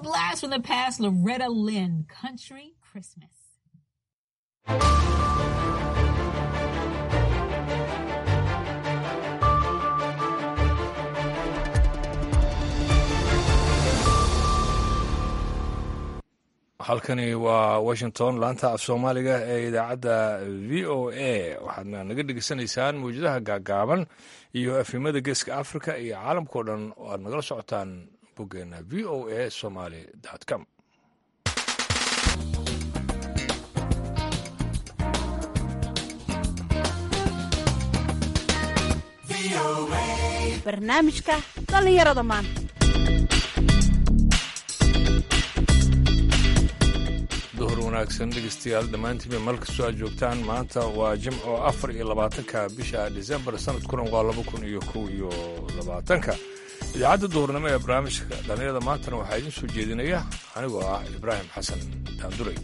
blast from the past, Loretta Lynn, Country Christmas. halkani waa washington laanta af soomaaliga ee idaacadda v o a waxaadna naga dhegeysanaysaan mawjadaha gaagaaban iyo afhimada geeska africa iyo caalamkao dhan oo aad nagala socotaan boggeena v o a somaly com barnaamijka dhallinyarada maanta duhur wanaagsan dhegeystayaal dhammaantiinba meel kastoo aad joogtaan maanta waa jimco afar iyo labaatanka bisha disembar sanadkuna waa laba kun iyo kow iyo labaatanka idaacadda duhurnimo ee barnaamijka dhallinyarada maantana waxaa idiin soo jeedinaya anigoo ah ibraahim xasan daanduray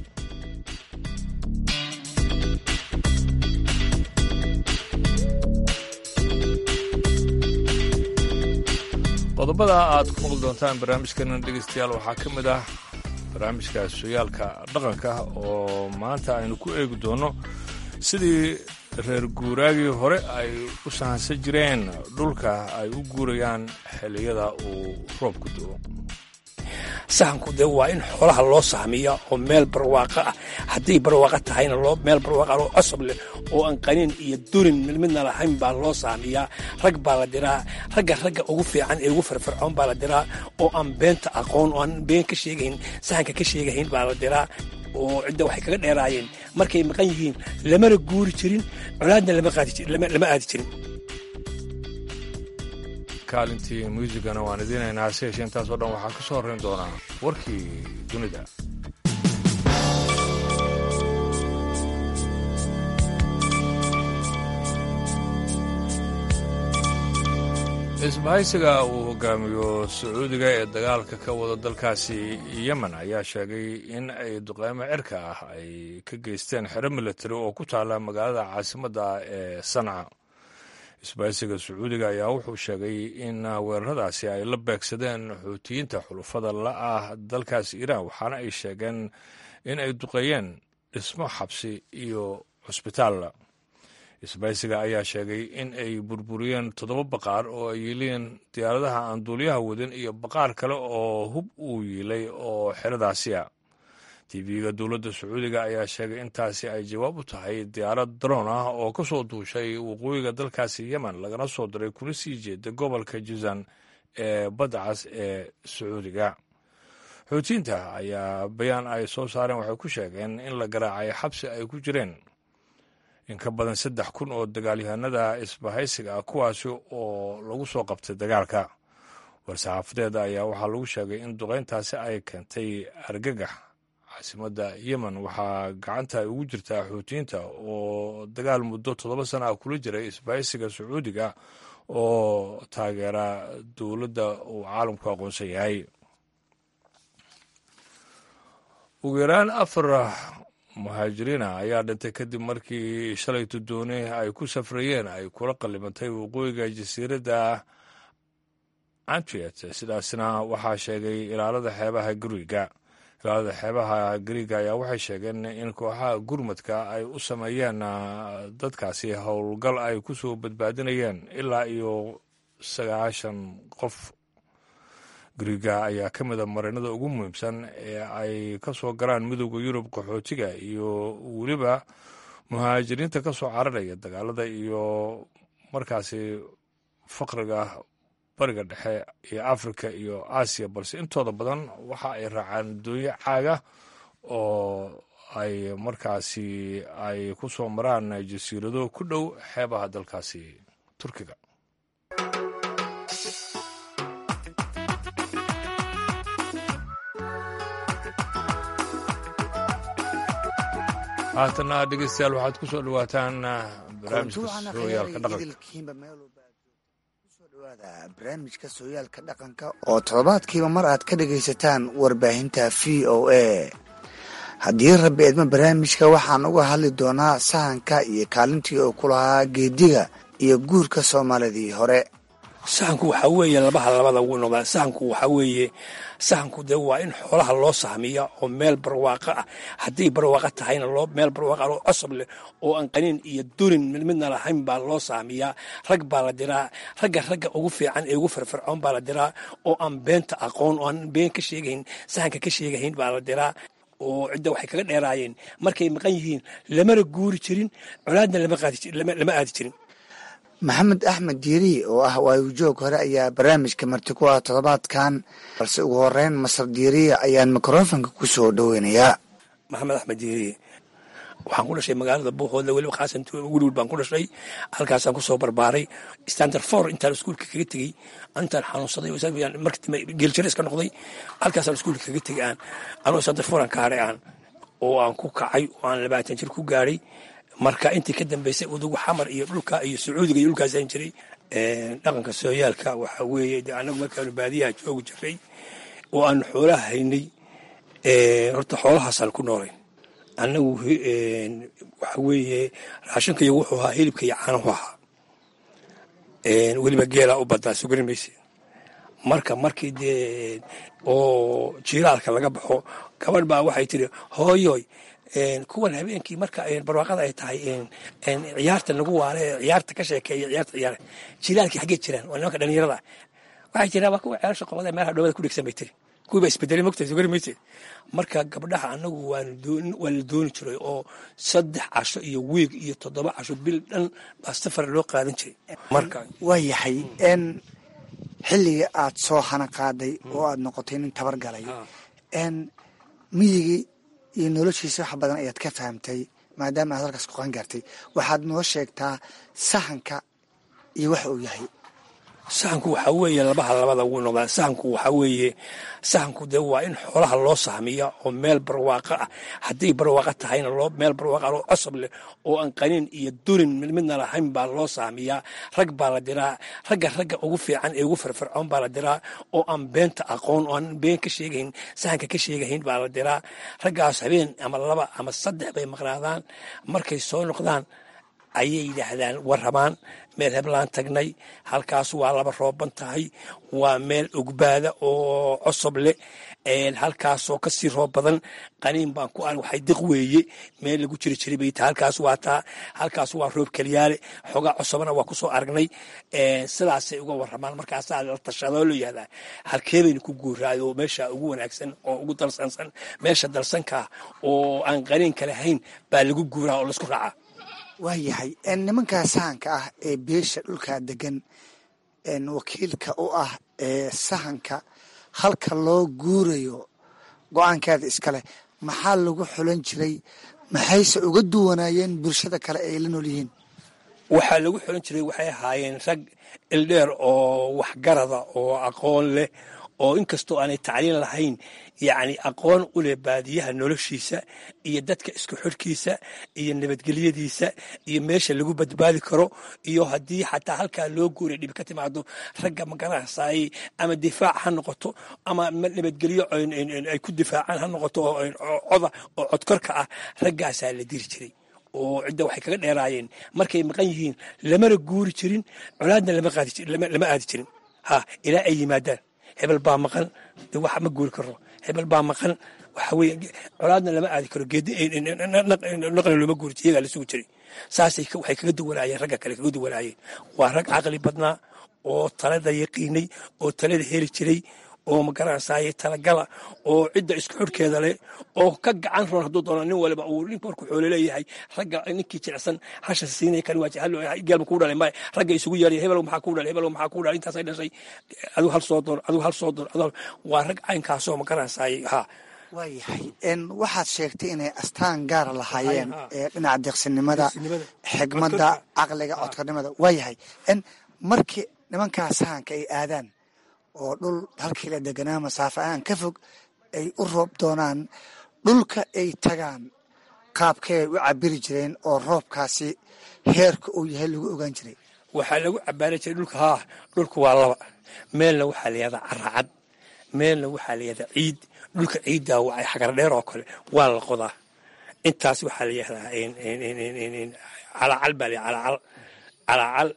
qodobada aad ku maqli doontaan barnaamijkana dhegeystayaal waxaa ka mid ah barnaamijka sooyaalka dhaqanka oo maanta aynu ku eegi doonno sidii reer guuraagii hore ay u sahansan jireen dhulka ay u guurayaan xilliyada uu roobku do-o sahanku dee waa in xoolaha loo sahmiya oo meel barwaaqa ah hadday barwaaqa tahayna meel barwaaqa oo cosab leh oo aan qaniin iyo durin midna lahayn baa loo sahmiyaa rag baa la diraa ragga ragga ugu fiican ee ugu firfircoon baa la diraa oo aan beenta aqoon oo aan been ka sheegahayn sahanka ka sheegahayn baa la diraa oo cidda waxay kaga dheeraayeen markay maqan yihiin lamana guuri jirin colaadna lama aadi jirin kaalintii muusigana waan idiinaynaa hase yeeshee intaasoo dhan waxaa ka soo horrayn doonaa warkii dunida isbahaysiga uu hogaamiyo sacuudiga ee dagaalka ka wada dalkaasi yemen ayaa sheegay in ay duqeymo cirka ah ay ka geysteen xero militari oo ku taala magaalada caasimadda ee sanca isbahaysiga sacuudiga ayaa wuxuu sheegay in weeraradaasi ay la beegsadeen xuutiyiinta xulufada la ah dalkaasi iiraan waxaana ay sheegeen in ay duqeeyeen dhismo xabsi iyo cusbitaal isbahaysiga ayaa sheegay in ay burburiyeen toddoba baqaar oo ay yiileen diyaaradaha aan duuliyaha wadin iyo baqaar kale oo hub uu yiilay oo xeradaasi a tv-ga dowladda sacuudiga ayaa sheegay intaasi ay jawaab u tahay diyaarad daroon ah oo ka soo duushay waqooyiga dalkaasi yemen lagana soo diray kuna sii jeeda gobolka jizan ee badda cas ee sacuudiga xuutiyiinta ayaa bayaan ay soo saareen waxay ku sheegeen in la garaacay xabsi ay ku jireen in ka badan saddex kun oo dagaalyahanada isbahaysiga ah kuwaasi oo lagu soo qabtay dagaalka war-saxaafadeeda ayaa waxaa lagu sheegay in duqeyntaasi ay keentay argagax caasimadda yemen waxaa gacanta ay ugu jirtaa xuutiyiinta oo dagaal muddo toddoba sana ah kula jiray isbahaysiga sacuudiga oo taageera dowladda uu caalamku aqoonsan yahay ugu yaraan afar muhaajiriina ayaa dhintay kadib markii shalayto dooni ay ku safrayeen ay kula qallimantay waqooyiga jasiiradda antriet sidaasna waxaa sheegay ilaalada xeebaha guriga ilaalada xeebaha gariiga ayaa waxay sheegeen in kooxaha gurmadka ay u sameeyeen dadkaasi howlgal ay ku soo badbaadinayeen ilaa iyo sagaashan qof gariiga ayaa ka mid a marinada ugu muhiimsan ee ay ka soo galaan midooda yurub qaxootiga iyo weliba muhaajiriinta ka soo cararaya dagaalada iyo markaasi faqriga bariga dhexe iyo afrika iyo aasiya balse intooda badan waxa ay raacaan doonyo caaga oo ay markaasi ay ku soo maraan jasiirado ku dhow xeebaha dalkaasi turkiga haatana dhegeystayaal waxaad ku soo dhawaataan barnaamijka sooyaalka dhaqanka barnaamijka sooyaalka dhaqanka oo toddobaadkiiba mar aad ka dhagaysataan warbaahinta v o a haddii rabbi eedma barnaamijka waxaan uga hadli doonaa sahanka iyo kaalintii uu ku lahaa geediga iyo guurka soomaalidii hore sahanku waxaa weeye labaha labada wuu noqdaa sahanku waxaa weeye sahanku dee waa in xoolaha loo sahmiya oo meel barwaaqo ah hadday barwaaqo tahayna loo meel barwaaqa oo cosab leh oo aan qaniin iyo durin mid midna lahayn baa loo sahmiyaa rag baa la diraa ragga ragga ugu fiican ee ugu firfircoon baa la diraa oo aan beenta aqoon oo aan been ka sheegayn sahanka ka sheegahayn baa la diraa oo cidda waxay kaga dheeraayeen markay maqan yihiin lamana guuri jirin colaadna lama aadi jirin maxamed axmed diiri oo ah waayujoog hore ayaa barnaamijka marti ku ah toddobaadkan balse ugu horeyn masar diiriya ayaan mikrofonka ku soo dhoweynayaa maxamed axmed diiri waxaan ku dhashay magaalada buuqooda weliba khaasan weliwel baan ku dhashay halkaasaan kusoo barbaaray standard for intaan iskuulka kaga tegey intaan xanuunsaday geeljare iska noqday halkaasaan iskuulka kaga tegay aan anoo standard for aan ka hadhay aan oo aan ku kacay oo aan labaatan jir ku gaadhay marka intii ka dambeysay udugu xamar iyo dhulka iyo sacuudiga iyo dhulkaasaan jiray dhaqanka sooyaalka waxaa weeye de anagu markaanu baadiyaha joogi jiray oo aanu xoolaha haynay horta xoolahaasaan ku noolay annagu waxa weeye raashinka iyo wuxuu ahaa hilibka iyo caanahu ahaa weliba geelaa u badaa sugari mayse marka markii dee oo jiilaalka laga baxo gabadh baa waxay tiri hooyoy kuwan habeenkii marka barwaaqada ay tahay ciyaarta lagu waale ciyaarta ka sheekeeya ciyaarta ciyaara jilaalkii xaggee jiraan waa nimanka dhalinyarada waxay jiraan waa kuwa ceelasha qobada meelaha dhowada ku dhegsan bay tiri kuwii baa isbedelay mogtahay sugari mayse marka gabdhaha annagu waa la dooni jiray oo saddex casho iyo wiig iyo toddoba casho bil dhan baa safar loo qaadan jiray marka waa yahay n xilligii aad soo hana qaaday oo aad noqotay nin tabar galay n miyigii iyo noloshiisa wax badan ayaad ka fahamtay maadaama aad halkaas ku qangaartay waxaad noo sheegtaa sahanka iyo waxa uu yahay sahanku waxaa weeye labaha labada wuu noqdaa sahanku waxaa weeye sahanku dee waa in xoolaha loo sahmiya oo meel barwaaqo ah hadday barwaaqo tahayna loo meel barwaaqa oo cosab leh oo aan qaniin iyo durin mid midna lahayn baa loo sahmiyaa rag baa la diraa ragga ragga ugu fiican ee ugu firfircoon baa la diraa oo aan beenta aqoon oo aan been ka sheegayn sahanka ka sheegahayn baa la diraa raggaas habeen ama laba ama saddex bay maqnaadaan markay soo noqdaan ayay yidhaahdaan warrabaan meel heblaan tagnay halkaas waa laba rooban tahay waa meel ogbaada oo cosob leh halkaasoo kasii roob badan qaniin baan ku waxay diq weeye meel lagu jiri jiray bay tahay halkaas waa taa halkaas waa roob keliyaale xogaa cosobana waa kusoo aragnay sidaasay uga warramaan markaasaa la tashadoo loo yihahdaa halkee bayna ku guuraayo meesha ugu wanaagsan oo ugu dalsansan meesha dalsankaa oo aan qaniinka lahayn baa lagu guuraa oo laisku raacaa waa yahay nimankaa sahanka ah ee beesha dhulkaa degan wakiilka u ah ee sahanka halka loo guurayo go-aankeeda iskaleh maxaa lagu xulan jiray maxayse uga duwanaayeen bulshada kale ay la nool yihiin waxaa lagu xulan jiray waxay ahaayeen rag ildheer oo waxgarada oo aqoon leh oo inkastoo aanay tacliin lahayn yacni aqoon u leh baadiyaha noloshiisa iyo dadka isku xidhkiisa iyo nabadgelyadiisa iyo meesha lagu badbaadi karo iyo haddii xataa halkaa loo guuray dhibi ka timaado ragga magaranasaayey ama difaac ha noqoto ama nabadgelyo ay ku difaacaan ha noqoto oo coda oo codkorka ah raggaasaa la diri jiray oo cidda waxay kaga dheeraayeen markay maqan yihiin lamana guuri jirin colaadna lama aadi jirin ha ilaa ay yimaadaan hebel baa maqan de wax ma guuri karo hebel baa maqan waxa weye colaadna lama aadi karo geedi naqna looma guuri jir iyagaa la sugi jiray saasay waxay kaga duwanaayeen ragga kale kaga duwanaayeen waa rag caqli badnaa oo talada yaqiinay oo talada heli jiray oo magaranaysaay talagala oo cidda isku xidhkeeda leh oo ka gacan roon hadduu doono nin waliba uu nink markuu xoolo leeyahay ragga ninkii jilicsan hasha siinay kan waa geelma kuu dhalay maya ragga isugu yeeray hebel maxaa kuu dhalay hebel maxaa kuu dhalay intaasay dhashay adigu hal soo doon adigu hal soo doon waa rag caynkaasoo magaranaysaay haa waayahay waxaad sheegtay inay astaan gaara lahaayeen ee dhinaca deeqsinimada xigmadda caqliga codkarnimada waayahay markii nimankaa sahanka ay aadaan oo dhul halkii la deganaa masaafo aan ka fog ay u roob doonaan dhulka ay tagaan qaabkay u cabiri jireen oo roobkaasi heerka uu yahay lagu ogaan jiray waxaa lagu cabaari jiray dhulka haa dhulka waa laba meelna waxaa layihahdaa caracad meelna waxaa layihahdaa ciid dhulka ciiddaa waa xagar dheer oo kale waa la qodaa intaas waxaa layihahdaa calacal baa la calacal calacal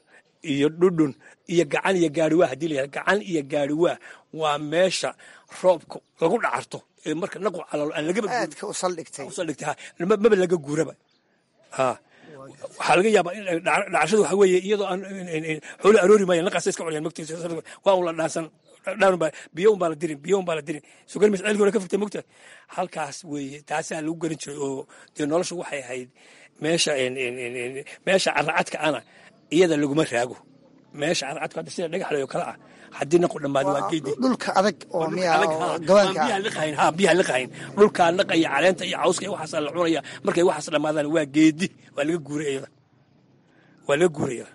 iyo dhudhun iyo gacan iyo gaariwaa haddii la yihahdo gacan iyo gaariwaa waa meesha roobka lagu dhacarto ee marka naqu calalo aan lagaba aadka u saldhigtay usaldhigtay ha ma- maba laga guuraba ha waxaa laga yaabaa in dhac- dhacashadu waxa weeye iyadoo aan xoolo aroori maayan naqaasa iska cunayaan mogtiisa waa un la dhaansan dhaan baa biyo un baa la dirin biyo un baa la dirin sugan mis ceelkii hore ka fogtay mogta halkaas weeye taasaa lagu garan jiray oo dee noloshu waxay ahayd meesha en- en- en- en- meesha caracadka ana iyada laguma raago meesha caracadka hadda sida dhagaxlay oo kale ah haddii naqu dhammaado waa geedi dhulka adag oo miya adag, oo haa. gawaanka Aan biyaha ah liqahayn, haa, biyaha liqahayn dhulkaa naqaya caleenta iyo cawska iyo waxaasaa la cunaya markay waxaas dhammaadaan waa geedi waa laga guuray iyada waa laga guuraya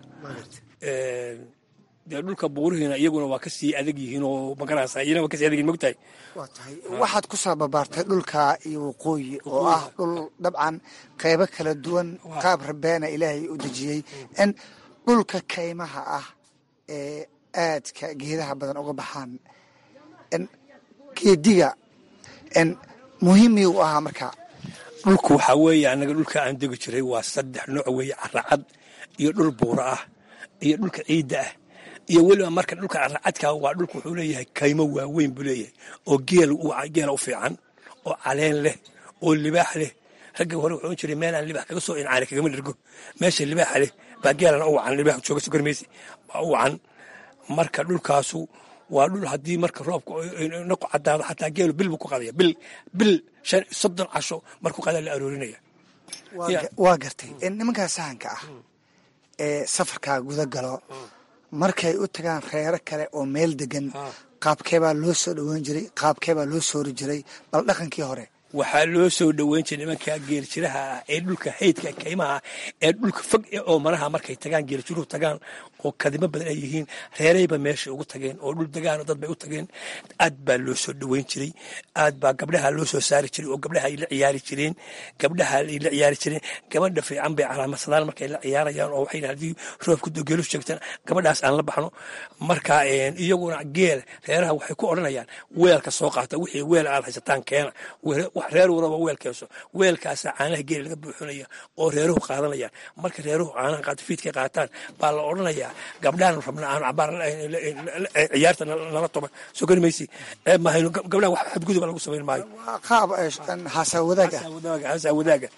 dee dhulka buurihiina iyaguna waa ka sii adag yihiin oo magarasa iyana waa kasii adag yihin mogtahay waa tahay waxaad ku soo babaartay dhulka iyo waqooyi oo ah dhul dabcan qaybo kala duwan qaab rabeena ilaahay u dejiyey in dhulka kaymaha ah ee aadka geedaha badan uga baxaan in geediga in muhiimii u ahaa marka dhulku waxaa weeye annaga dhulka aan degi jiray waa saddex nooc weeye caracad iyo dhul buura ah iyo dhulka ciidda ah iyo weliba marka dhulka caracadka waa dhulku wuxuu leeyahay kaymo waaweyn buu leeyahay oo geel geela u fiican oo caleen leh oo libaax leh ragga hore wuxuu ohan jiray meel aan libaax kaga soo incaari kagama dhergo meesha libaaxa leh baa geelana u wacan libaax jooga sugarmaysi baa u wacan marka dhulkaasu waa dhul haddii marka roobka naqu cadaado xataa geelu bil buu ku qadaya bil bil shan soddon casho markuu qadaa la aroorinaya Waa Ya. ga- waa gartay in nimankaa sahanka ah ee safarkaa guda galo markay u tagaan reero kale oo meel degan qaabkeebaa loo soo dhoweyn jiray qaabkeebaa loo soori jiray bal dhaqankii hore waxaa loo soo dhoweyn jiray nimanka geeljiraha ah ee dhulka haydka kaymaha ah ee dhulka fog ee oo maraha markay tagaan geeljiruhu tagaan oo kadimo badan ay yihiin reerayba meeshay ugu tageen oo dhul degaan dad bay u tageen aad baa loo soo dhoweyn jiray aad baa gabdhaha loo soo saari jiray oo gabdhaha ay la ciyaari jireen gabdhaha ay la ciyaari jireen gabadha fiican bay calaamadsadaan markay la ciyaarayaan oo waxay haddii roobku do geelu sheegtaan gabadhaas aan la baxno marka een, iyaguna geel reeraha waxay ku odhanayaan weelka soo qaata wixii weel aad haysataan keena Weel- wax reer walaba weel keenso weelkaasa caanaha geela laga buuxinaya oo reeruhu qaadanayaan marka reeruhu caanaha qaata fiidkay qaataan baa la odhanayaa gabdhahan rabna aan cabaar ciyaarta nala nala toba soo gari maysi ceeb mahayno Gab- gabdhaha wax xadgudub lagu samayn maayo waa qaab eh, in haasaa wadaag ah wadaaga haasaa wadaaga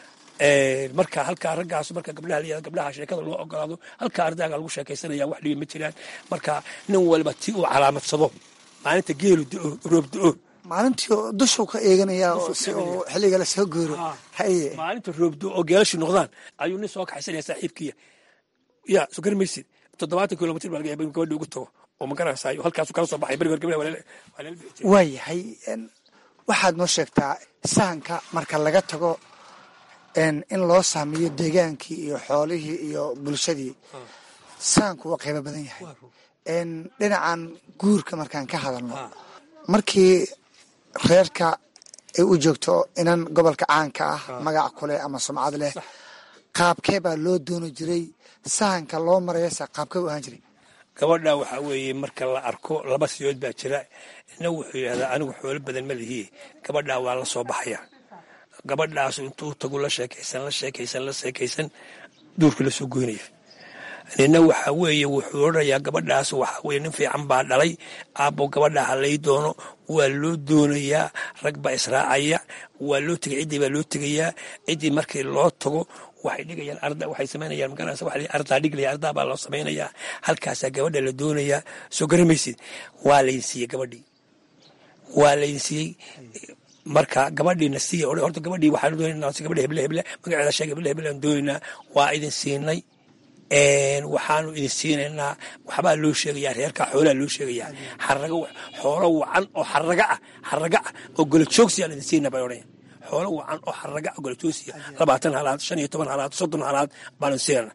Ee, marka halkaa raggaas marka gabdhaha la yihahdo gabdhaha sheekada loo ogolaado halkaa ardaaga lagu sheekaysanaya wax dhibi ma jiraan marka nin walba ti uu calaamadsado maalinta geelu do roob do maalintii oo dushuu ka eeganaya oo si uu xilliga la soo gooro haye maalinta roob do oo geelashi noqdaan ayuu nin soo kaxaysanaya saaxiibkiya ya soo gari maysid toddobaatan kilomitr baa laga yaaba in gabadha ugu tago oo magaranaysaayo halkaasu kala soo baxay berigoor gabdhaha waa lala waa lala bixi jiray waayahay in waxaad noo sheegtaa sahanka marka laga tago in in loo saamiyo deegaankii iyo xoolihii iyo bulshadii sahanku waa qaybo badan yahay in dhinacan guurka markaan ka hadalno markii reerka ay u joogto inan gobolka caanka ah magac kuleh ama sumcad leh qaabkee baa loo dooni jiray sahanka loo marayasa qaabkee u ahaan jiray gabadha waxaa weeye marka la arko laba siyood baa jira ina wuxuu yidhahdaa anigu xoolo badan ma lihiye gabadhaa waa la soo baxaya gabadhaas intuu tagu la sheekaysan la sheekaysan la sheekaysan duurka la soo goynaya nina waxaa weeye wuxuu odhanayaa gabadhaas waxaa weye nin fiican baa dhalay aabbo gabadha halay doono waa loo doonayaa rag baa israacaya waa loo tegay ciddii baa loo tegayaa ciddii markii loo tago waxay dhigayaan arda waxay samaynayaan magaranaysa waxa la yidhi ardaa dhiglaya ardaa baa loo samaynayaa halkaasaa gabadha la doonayaa soo garamaysid waa laydin siiyey gabadhii waa laydin siiyey marka gabadhiina siiya odhan horta gabadhii waxaan doonaynaa si gabadha heble heble magaceeda sheeg heble heble aan doonaynaa waa idin siinay een, waxaanu idin siinaynaa waxbaa loo sheegayaa reerkaa xoolaa loo sheegayaa xarago xoolo wacan oo xaraga ah xaraga ah oo golajoogsi aan idin siinaa bay odhanaya xoolo wacan oo xaraga ah golajoogsiya labaatan halaad shan iyo toban halaad soddon halaad baanu siinana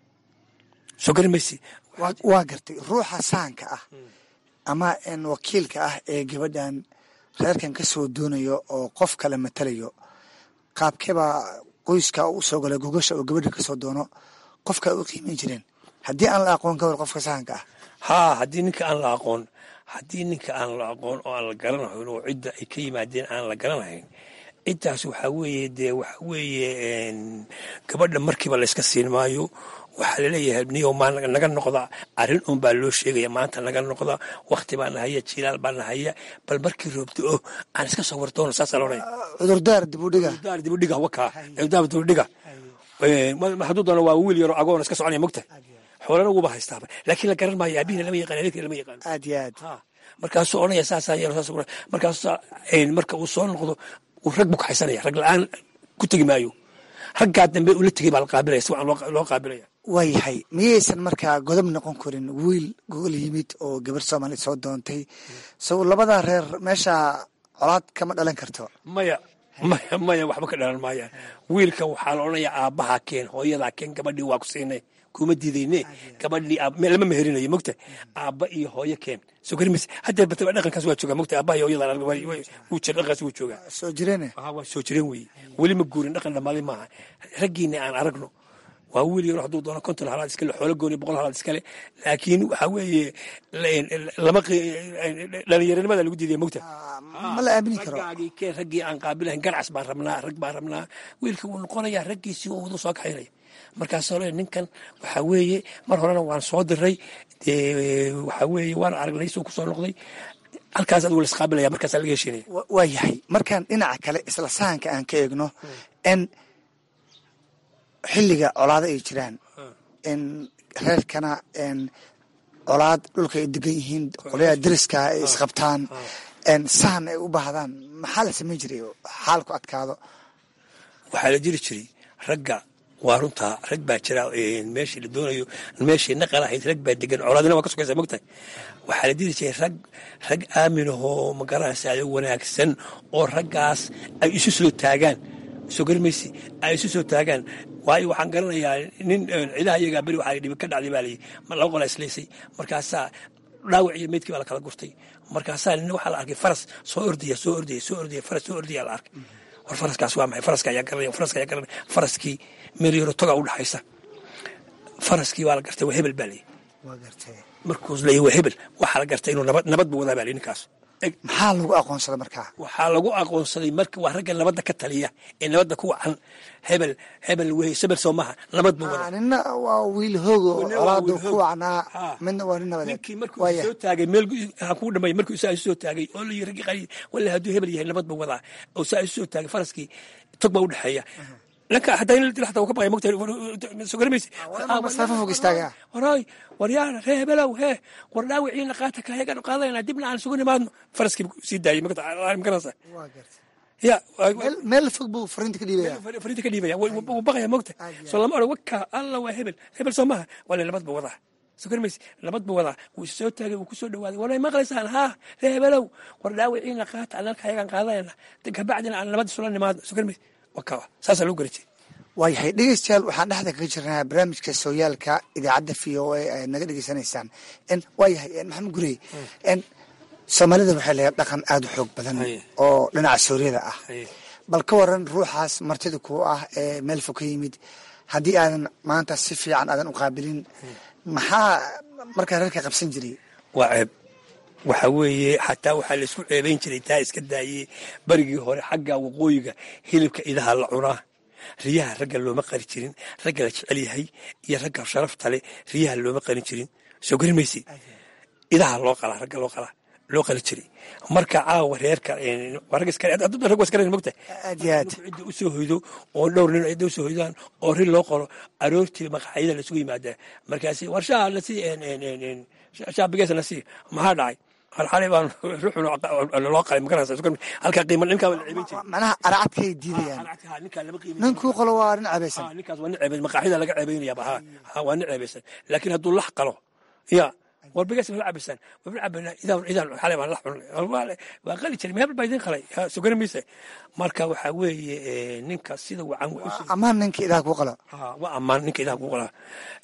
soo gari maysi waa- waa gartay ruuxa sahanka ah ama in wakiilka ah ee gabadhan reerkan ka soo doonayo oo qof kale matalayo qaabkeebaa qoyska u soo galay gogasha oo gabadha ka soo doono qofka u qiimeyn jireen haddii aan la aqoon ka war qofka sahanka ah haa haddii ninka aan la aqoon haddii ninka aan la aqoon oo aan la garanahayn oo cidda ay ka yimaadeen aan la garanahayn ciddaas waxaa weeye dee waxaa weeye een, gabadha markiiba layska siin maayo waxaa laleeyahay niyo maa naga noqda arrin un baa loo sheegaya maanta naga noqda wakti baa nahaya jilaal baa nahaya bal markii roobto o aan iska soo wartoono saasaa loodhaya cudurdaar dibudhiga daar dibudhiga wakaa daar dibudhiga hadduu doono waa wiil yaroo agoon iska soconaya mogta xoolana wuuba haystaaba laakiin la garan maayo aabihina lama yaqaan adeerkina lama yaqaan aad iyo aad markaasuu odhanaya saasaa yeelo saas markaas marka uu soo noqdo uu rag buu kaxaysanaya rag la-aan ku tegi maayo raggaa dambe ula tegay baa la qaabilaya si wacan loo qaabilaya waayahay miyaysan markaa godob noqon karin wiil gogol yimid oo gabar soomaaliya soo doontay sow labada reer meesha colaad kama dhalan karto maya maya maya waxba ka dhalan maayaan wiilka waxaa la odhanayaa aabbaha keen hooyadaa keen gabadhii waa ku siinay kuma diidayne gabadhii lama meherinayo mogta aabba iyo hooyo keen soo garimaysa hadda bataba dhaqankaas waa joogaa mogta aabbaha iyo hooyadan wuu jira dhaqankaas wuu joogaa soo jireene waa soo jireen weeye weli ma guurin dhaqan dhamaaday maaha raggiina aan aragno waa wiil yaro hadduu doono konton halaad iskale xoolo gooni boqol halaad iskale laakiin waxaa weeye lama dhalinyaranimada lagu diidaya mogta ma la aamini karo raggaagii keen raggii aan qaabilahayn garcas baan rabnaa rag baan rabnaa wiilka wuu noqonayaa raggiisii oo wadu soo kaxaynaya markaasoo le ninkan waxaa weeye mar horena waan soo diray waxaa weeye waan aragnay suu ku soo noqday halkaas adigu la isqaabilaya markaasaa laga heshiinaya waa yahay markaan dhinaca kale isla sahanka aan ka eegno n xilliga colaado ay jiraan n reerkana n colaad dhulka ay degan yihiin qolyaha deriska ay isqabtaan n sahan ay u baahdaan maxaa la samayn jiray xaalku adkaado waxaa la jiri jiray ragga waa runtaa rag baa jira meeshii la doonayo meeshii naqal ahayd rag baa degan colaadina waa ka sokaysa mogtahay waxaa la diri jiray rag rag aaminahoo magaranaysa wanaagsan oo raggaas ay isu soo taagaan soo garimaysi ay isu soo taagaan waayo waxaan garanayaa nin cidaha iyagaa beri waxaa dhibi ka dhacday baa layii laba qola islaysay markaasaa dhaawac iyo meydkii baa la kala gurtay markaasaa nin waxaa la arkay faras soo ordaya soo ordaya soo ordaya faras soo ordaya la arkay war faraskaas waa maxay faraska ayaa garanaya faraska ayaa garanaya faraskii meel yaro toga u dhaxaysa faraskii waa la gartay waa hebel baa layii waa gartay markuus leeyahy waa hebel waxaa la gartay inuu nabad nabad buu wadaa baa layii ninkaas maxaa lagu aqoonsaday markaa waxaa lagu aqoonsaday marka waa ragga nabadda ka taliya ee nabadda ku wacan hebel hebel wey sebel soo maha nabad buu wadaa nina waa wiil hoogo Nina waa colaadu wiil ku hoog. wacnaa Ha. midna waa nin nabadeed ninkii markuu waaya soo taagay meel ha kuu dhamay markuu isaa isu soo taagay oo layi raggi qali walla hadduu hebel yahay nabad buu wadaa oo saa isu soo taagay faraskii tog baa u dhexeeya ninka hataa in la dilo hataa wuu ka baqaya mogtahay soo garamaysa waa masaafo fog istaagaa. waray waryaana ree hebelow hee war dhaawiciina qaata kahegan qaadayna dibna aan isugu nimaadno faraskii sii daayay magaranaysa waa gartay ya meel- meel fog buu fariinta ka dhiibaya fariinta ka dhiibaya wuu wuu baqaya mogta Aad iyo soo lama odhan waka alla waa hebel hebel soo maha wala nabad buu wadaa soo garmaysa nabad buu wadaa wuu is soo taagay wuu ku soo dhawaaday war may maqlaysaan haa ree hebelow war dhaawiciina qaata annalka ayagaan qaadayna kabacdina aan nabad isula nimaadno soo garmaysa waka saasaa lagu gari jiray waayahay dhegeystayaal waxaan dhexda kaga jirnaa barnaamijka sooyaalka idaacadda v o a ay naga dhegeysanaysaan n waayahay n maxamed gurey n soomaalida waxay leedahay dhaqan aada u xoog badan Haye. oo dhinaca sooriyada ah Haye. bal ka waran ruuxaas martida kuu ah ee meel fog ka yimid haddii aadan maanta si fiican aadan u qaabilin maxaa markaa reerka qabsan jiray waa ceeb waxa weeye xataa waxaa laisku ceebayn jiray taa iska daayey barigii hore xagga waqooyiga hilibka idaha la cunaa riyaha ragga looma qari jirin ragga la jecel yahay iyo ragga sharafta leh riyaha looma qarin jirin soo garin maysi idaha loo qalaa ragga loo qalaa loo qali jiray marka caawa reerka waa rag iska hadduu rag waa iska mogta aad iyo aad cidda u soo hoydo oo dhowr nin cidda u soo hoydaan oo rin loo qoro aroortii maqaxyada lasugu yimaadaa markaasi war shaa lasii shaa bigeesa lasii maxaa dhacay halxalay baan ruuxun loo qalay magarasa halkaa qiima ninkaa la ceebin jiray macnaha aracadkay diidayaan ninkaa lama qiimin ninkuu qolo waa nin cabaysan Ah, ninkaas waa nin ceebay maqaaxida laga ceebaynayaaba ha ha waa nin ceebaysan laakiin hadduu lax qalo ya war bigas ma cabaysan wabna cabayna idaan idaan xalay baan lax cunay Waa- waa qali jiray meel baa idin qalay Ha, soo gari maysa marka waxaa weeye eh, ninka sida wacan wuxuu soo- amaan ninka idaha kuu qalo Ha, waa ammaan ninka idaha ku qalaa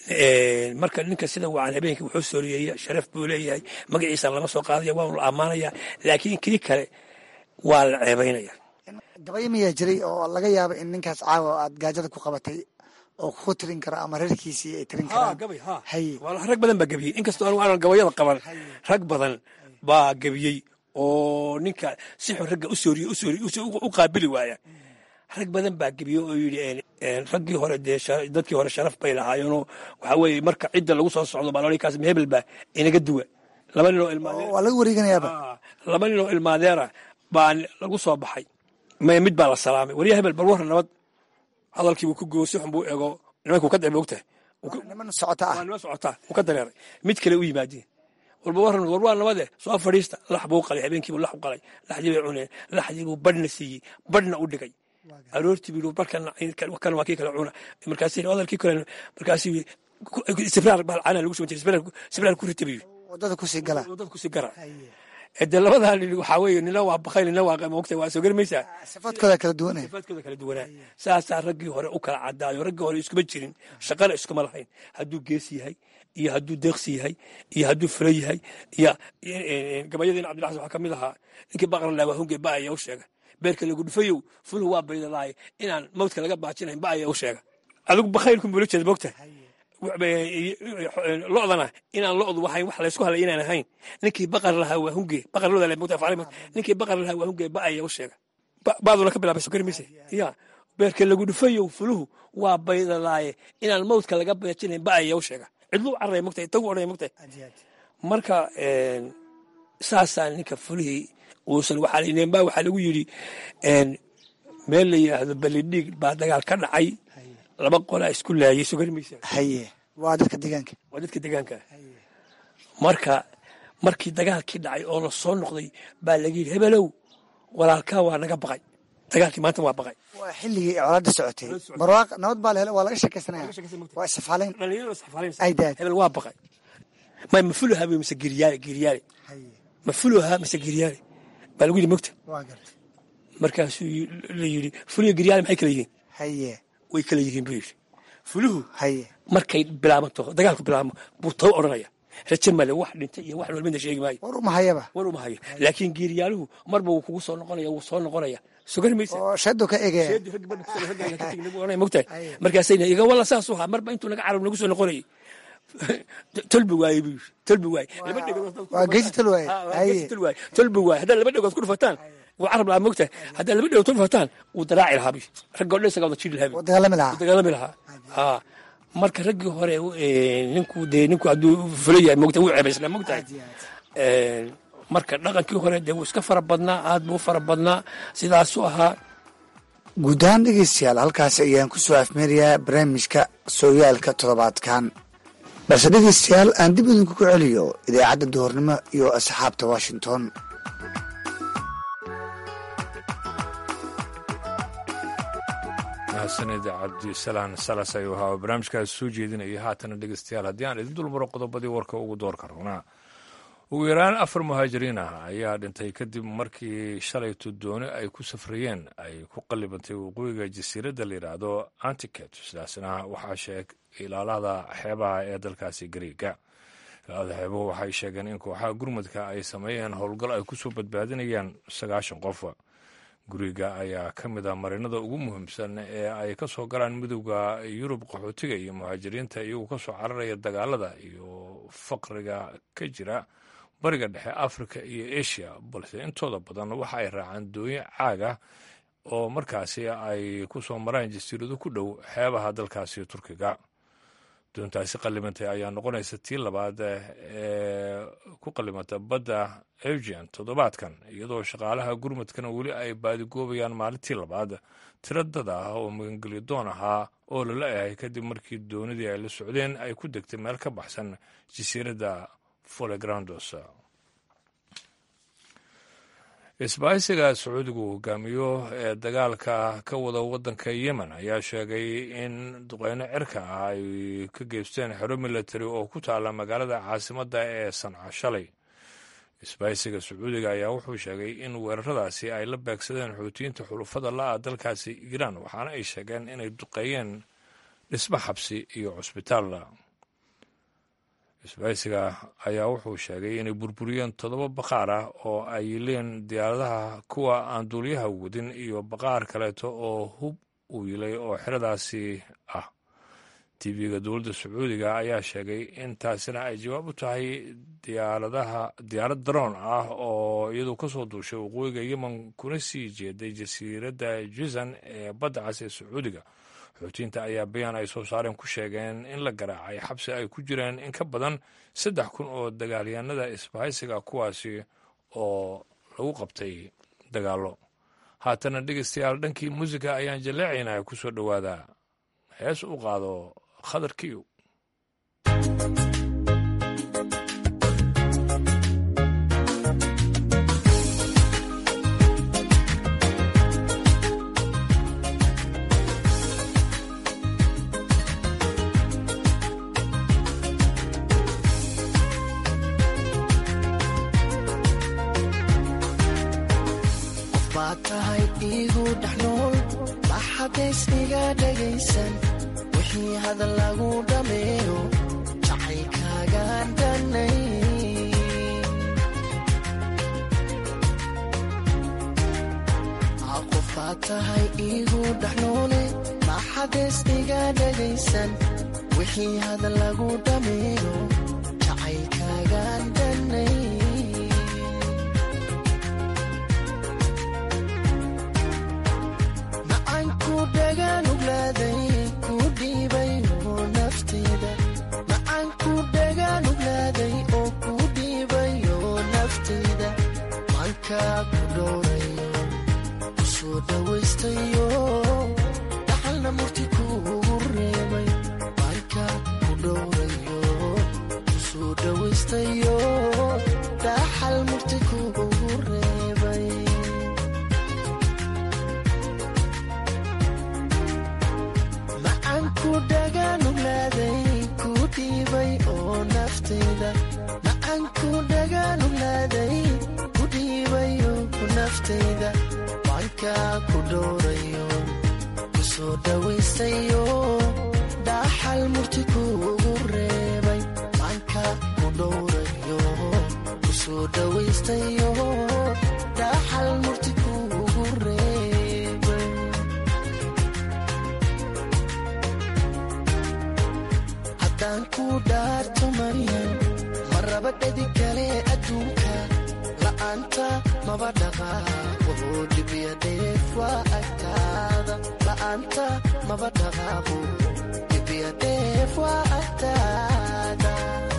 marka ninka sida wacan habeenkii wuxuu sooriyeeya sharaf buu leeyahay magaciisa lama soo qaadaya waa la ammaanaya laakiin kii kale waa la ceebaynaya gabayo miyaa jiray oo laga yaabo in ninkaas caawa aad gaajada ku qabatay oo ku tirin karo ama reerkiisii ay tirin ha karaan gabay ha haye Walahi rag badan baa gebiyey inkastoo anigu aanan gabayada qaban rag badan baa gebiyey oo ninka si xun ragga u sooriye u sooriye u- u qaabili waaya rag badan baa gebiye oo yidhi raggii hore dee dadkii hore sharaf bay lahaayeenoo waxaa weeye marka cidda lagu soo socdo baa kaas hebel baa inaga duwa laba nin oo waa laga wareeganayaaba laba nin oo ilmaadeera baa lagu soo baxay mid baa la salaamay warya hebel bal warra nabad hadalkiibuu ku goosi xun buu ego nimankuu ka dacay moogtahay niman socota ah waa nima socotaa wuu ka dareeray mid kale u yimaadeen walba warran war waa nabade soo fadhiista lax buu qalay habeenkiibuu lax u qalay laxdii bay cuneen laxdii buu badhna siiyey badhna u dhigay aroortii buu barkan kan waa kii kale cuna markaas hadalkii kale markaas sibraar balcana lagu soo sibraar ku rita buu wadada kusii gala wadada kusii gara de labadaa nin waxaa weeye nina waa bakay nina waa moogta waa soo garmaysaa sifaadkooda kala duwanaya sifaadkooda kala duwanaa saasaa raggii hore u kala cadaayo raggii hore iskuma jirin shaqana iskuma lahayn hadduu gees yahay iyo hadduu deeqsi yahay iyo hadduu fula yahay iyo gabayadiina cabdilaxas waxaa ka mid ahaa ninkii baqran lahaa waa hunge ba ayaa u sheega beerka lagu dhufayow fuluhu waa baydalaay inaan mawdka laga baajinayn ba ayaa u sheega adigu bakhaylku mula jeeda moogta lodana inaan lodu wahayn wax laysku halay inaan ahayn ninkii baqar lahaa waa hunge baqar loda le moogta afcali ninkii baqar lahaa waa hunge ba ayaa u sheega baaduna ka bilaabay sokari mise ya beerka lagu dhufayow fuluhu waa baydalaaye inaan mawdka laga baajinayn ba ayaa u sheega cidluu carray mogtahay tagu odhanay mogtahay marka saasaa ninka fulihii uusan waxaa baa waxaa lagu yidhi meel la yidhaahdo balidhiig baa dagaal ka dhacay laba qolaa isku laayay soo garmaysa haye waa dadka deegaanka waa dadka deegaanka marka markii dagaalkii dhacay oo la soo noqday baa laga yidhi hebelow walaalkaa waa naga baqay dagaalkii maanta waa baqay waa xilligii colaada socotay barwaaq nabad baa la helo waa laga sheekaysanaya waa isfaalayn dhalinyarada saxfaalayn ay daad hebel waa baqay may mafuluha wey mise giryaale giryaale mafuluha mise giryaale baa lagu yidhi mogta waa gartay markaasuu la yidhi fuliyo giryaale maxay kala yihiin haye way kala yihiin buu yidhi fuluhu haye markay bilaabanto dagaalku bilaabmo buu taw odhanaya raje male wax dhintay iyo wax nool midna sheegi maayo war umahayaba war uma hayo laakiin geeriyaaluhu marba wuu kugu soo noqonaya wuu soo noqonaya sugari maysa oo shadu ka egaya mogtahay markaasayna iga walla saas u ahaa marba intuu naga carab nagu soo noqonayay tolbi waaye buu yidhi tolbi waaye laba dhegood waa geesi tal waaye haye waaye tolbi waaye haddaad laba dhegood ku dhufataan wuu carab lahaa mogtahay haddaad laba dhegood ku dhufataan wuu daraaci lahaa buu ragga o dhan isagaa wada jiri lahaa waa dagaalami lahaa dagaalami lahaa ha marka raggii hore ninku dee ninku hadduu fula yahay mogta wuu ceebaysnaa mogtahay marka dhaqankii hore dee wuu iska fara badnaa aad buu u fara badnaa sidaasuu ahaa guud ahaan dhegeystayaal halkaas ayaan ku soo afmeerayaa barnaamijka sooyaalka toddobaadkan balse dhegeystayaal aan dib idinku ku celiyo idaacadda duhornimo iyo asxaabta washington mahadsanid cabdisalaan salas ayuu ahaa barnaamijkaas soo jeedinaya haatana dhegeystayaal haddii aan idin dulmaro qodobadii warka ugu doorka rabnaa ugu yaraan afar muhaajiriin ah ayaa dhintay kadib markii shalayto dooni ay ku safrayeen ay ku qallibantay waqooyiga jasiiradda la yidhaahdo antiket sidaasna waxaa sheeg ilaalada xeebaha ee dalkaasi gariiga ilaalada xeebuhu waxay sheegeen in kooxaha gurmudka ay sameeyeen howlgal ay kusoo badbaadinayaan sagaashan qof guriga ayaa ka mid ah marinada ugu muhiimsan ee ay ka soo galaan midowda yurub qaxootiga iyo muhaajiriinta iyagoo ka soo cararaya dagaalada iyo faqriga ka jira bariga dhexe afrika iyo asia balse intooda badan waxa ay raacaan dooye caaga oo markaasi ay ku soo maraan jasiirado ku dhow xeebaha dalkaasi turkiga doontaasi qallimantay ayaa noqonaysa tii labaad ee ku qallimanta badda eugen toddobaadkan iyadoo shaqaalaha gurmudkana weli ay baadigoobayaan maalintii labaad tiradada ah oo magangelyo doon ahaa oo lala ehay kadib markii doonidii ay la socdeen ay ku degtay meel ka baxsan jasiiradda folegrandos isbaahisiga sacuudigu hogaamiyo ee dagaalka ka wada waddanka yemen ayaa sheegay in duqeyno cirka ah ay ka geysteen xero milatari oo ku taala magaalada caasimadda ee sanca shalay isbaahisiga sacuudiga ayaa wuxuu sheegay in weeraradaasi ay la beegsadeen xuutiyiinta xulufada la-a dalkaasi iiraan waxaana ay sheegeen inay duqeeyeen dhismo xabsi iyo cusbitaal isbaahisiga ayaa wuxuu sheegay inay burburiyeen toddoba baqaar ah oo ay yileen diyaaradaha kuwa aan duuliyaha wadin iyo baqaar kaleeto oo hub uu yilay oo xeradaasi ah tv-ga dowladda sacuudiga ayaa sheegay in taasina ay jawaab u tahay diyaaradaha diyaarad daroon ah oo iyadu ka soo duushay waqooyiga yemen kuna sii jeeday jasiiradda jizan ee badda cas ee sacuudiga xoutiinta ayaa bayaan ay soo saareen ku sheegeen in la garaacay xabsi ay ku jireen in ka badan saddex kun oo dagaalyahanada isbahaysiga kuwaasi oo lagu qabtay dagaallo haatana dhegeystayaal dhankii muusiga ayaan jaleecaynaa ku soo dhowaada hees u qaado khadar kiyow baad tahay iigu dhexnool maxadays iga dhegaysan wixii hadal lagu dhammeeyo jacaylkaagaan dhanay qof baad tahay iigu dhexnoole maxadays iga dhegaysan wixii hadal lagu dhammeeyo jacaylkaagaan dhanay macaanku dhagaanugladay ku dhiibay oo nafteeda macaanku dhagaanugladay oo ku dhiibay oo nafteeda maankaa ku dhowrayo ku soo dhawaystayo dhaxalna murti kuugu reebay maankaa ku dhowrayo ku soo dhawaystayo dhaxal murti kuugu reebay macaanku dhagaanugladay ku dhiibay oo nafteyda macaanku dhagaanugladay ku dhiibay oo nafteyda waankaa ku dhowrayo ku soo dhawaystayo dhaxal murti kuugu reebay waankaa ku dhowrayo ku soo dhawaystayo dhaxal murti kuugu reebay haddaan ku dhaarto maryan ma raba dhedi kale adduunka la'aanta maba dhaqaaqo dhibiya dheef waa agtaada la'aanta maba dhaqaaqo dhibiya dheef waa agtaada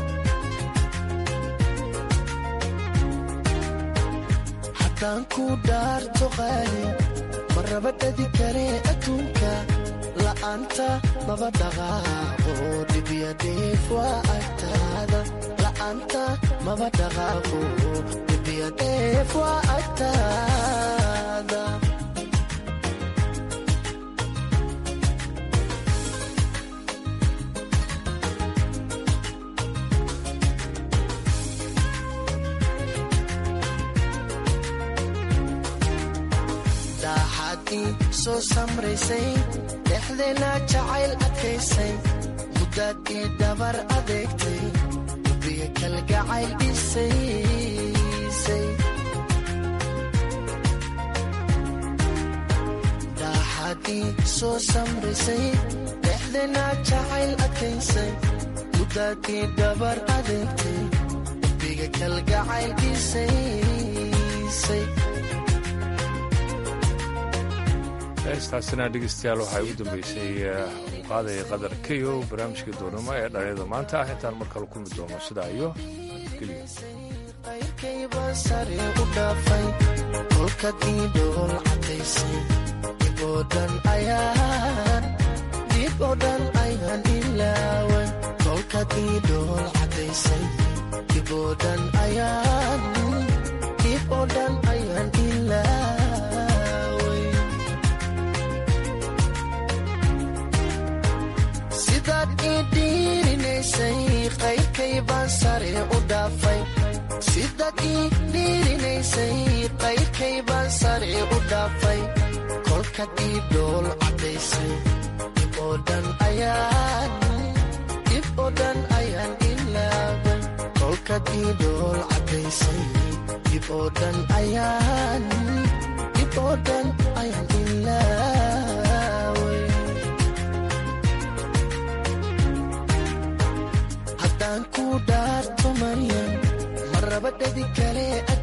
haddaan ku dhaarto qaali ma raba dhedi kale adduunka la'aanta maba dhaqaaqo dhibiya dheef waa agtaada la'aanta maba dhaqaaqo dhibiya dheef waa agtaada daaxaadii soo samraysay dhexdeena jacayl adkaysay muddaadii dabar adeegtay hubiga kalgacayl dhisaysay daaxaadii soo samraysay dhexdeena jacayl adkaysay muddaadii dabar adeegtay hubiga kalgacayl dhisaysay heestaasina dhegeystayaal waxaa ugu dambeysay qaadaya qadar keyo barnaamijkii doonimo ee dhalinyada maanta ah intaan mar kale kulmi doono sidaa iyo geliya qayrkayba sare u dhaafay kolkadii dhool cadaysay dib oo dhan ayaan dib oo dhan ayaan ilaaway kolkadii dhool cadaysay dib oo dhan ayaan dib oo dhan ayaan ilaaway sidaad ii dhiirinaysay qayrkay baan sare u dhaafay sidaad ii dhiirinaysay qayrkay baan sare u dhaafay kolkad ii dhool cadaysay dib oo dhan ayaan dib oo dhan ayaan ilaaway kolkad ii dhool cadaysay dib oo dhan ayaan dib oo dhan ayaan ilaaway kale